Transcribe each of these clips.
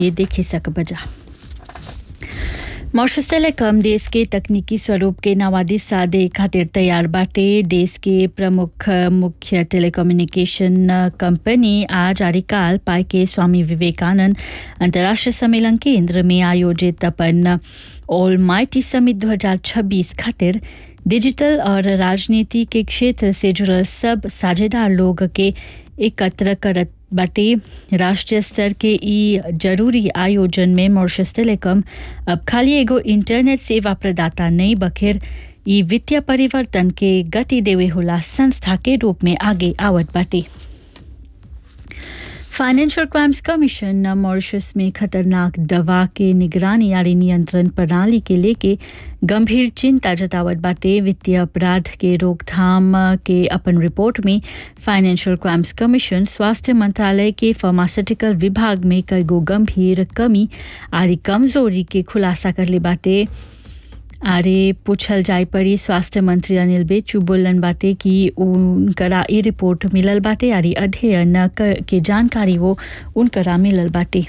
ये देखे सक बजा मॉरिशस टेलीकॉम देश के तकनीकी स्वरूप के नवादी सादे खातिर तैयार बाटे देश के प्रमुख मुख्य टेलीकम्युनिकेशन कंपनी आज आरिकाल पाई के स्वामी विवेकानंद अंतर्राष्ट्रीय सम्मेलन केंद्र में आयोजित अपन ऑल माइटी समिट 2026 खातिर डिजिटल और राजनीति के क्षेत्र से जुड़ल सब साझेदार लोग के एकत्र करत बाटे राष्ट्रीय स्तर के ई जरूरी आयोजन में मॉरिशस टेलीकॉम अब खाली एगो इंटरनेट सेवा प्रदाता नहीं बखेर ई वित्तीय परिवर्तन के गति देवे होला संस्था के रूप में आगे आवत बाटे फाइनेंशियल क्राइम्स कमीशन मॉरिशस में खतरनाक दवा के निगरानी यानी नियंत्रण प्रणाली के लेके गंभीर चिंता जतावत बाटे वित्तीय अपराध के रोकथाम के अपन रिपोर्ट में फाइनेंशियल क्राइम्स कमीशन स्वास्थ्य मंत्रालय के फार्मास्यूटिकल विभाग में कई गो गंभीर कमी आरी कमजोरी के खुलासा करले बाटे आरे पूछल जाय पड़ी स्वास्थ्य मंत्री अनिल बेचू बोलन बाटे कि उनकरा ई रिपोर्ट मिलल बाटे आरी अध्ययन के जानकारी वो उनकरा मिलल बाटे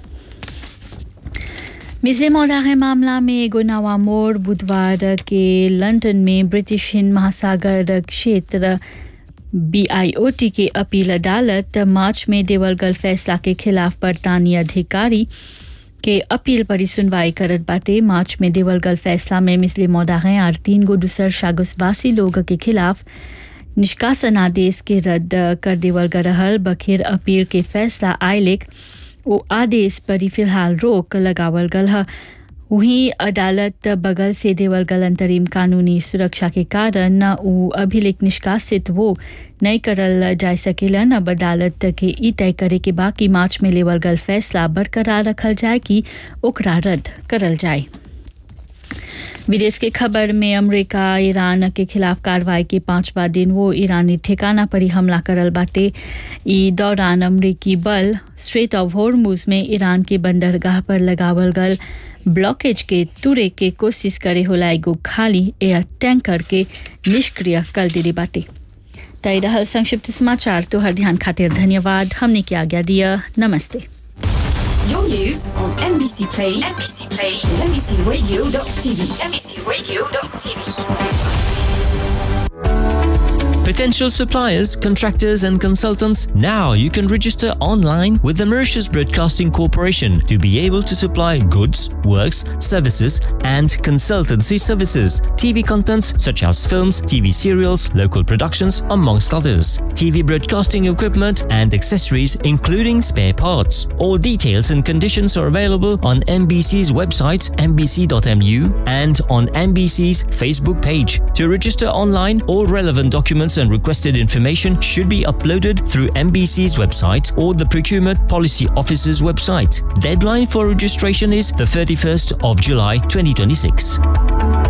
मिजे मौदाहे मामला में एगो नवा मोड़ बुधवार के लंदन में ब्रिटिश हिंद महासागर क्षेत्र बीआईओटी के अपील अदालत मार्च में देवल गल फैसला के खिलाफ बरतानी अधिकारी के अपील पर सुनवाई करत बाटे मार्च में देवलगल फैसला में मिसले मौदाहे और तीन गो दूसर शागुसवासी लोग के खिलाफ निष्कासन आदेश के रद्द कर देवल गल रहल बखेर अपील के फैसला आयलेक वो आदेश पर फिलहाल रोक लगावल गल है वहीं अदालत बगल से देवल गल अंतरिम कानूनी सुरक्षा के कारण वो अभिलेख निष्कासित वो नहीं करल जा सकेलन अब अदालत के ई तय करे के बाकी मार्च में लेवल गल फैसला बरकरार रखल जाए कि ओकरा रद्द करल जाए विदेश के खबर में अमेरिका ईरान के खिलाफ कार्रवाई के पांचवा दिन वो ईरानी ठिकाना पर ही हमला करल बाटे ई दौरान अमरीकी बल स्ट्रेट ऑफ हॉर्मुज में ईरान के बंदरगाह पर लगावल गल ब्लॉकेज के तुरे के कोशिश करे होला एगो खाली एयर टैंकर के निष्क्रिय कर दिली बाटे तय रहल संक्षिप्त समाचार तो हर ध्यान खातिर धन्यवाद हमने की आज्ञा दिया नमस्ते Your news on NBC Play, NBC Play, NBCRadio.tv, NBCRadio.tv. Potential suppliers, contractors, and consultants, now you can register online with the Mauritius Broadcasting Corporation to be able to supply goods, works, services, and consultancy services. TV contents such as films, TV serials, local productions, amongst others. TV broadcasting equipment and accessories, including spare parts. All details and conditions are available on MBC's website, mbc.mu, and on MBC's Facebook page. To register online, all relevant documents and requested information should be uploaded through MBC's website or the Procurement Policy Office's website. Deadline for registration is the 31st of July 2026.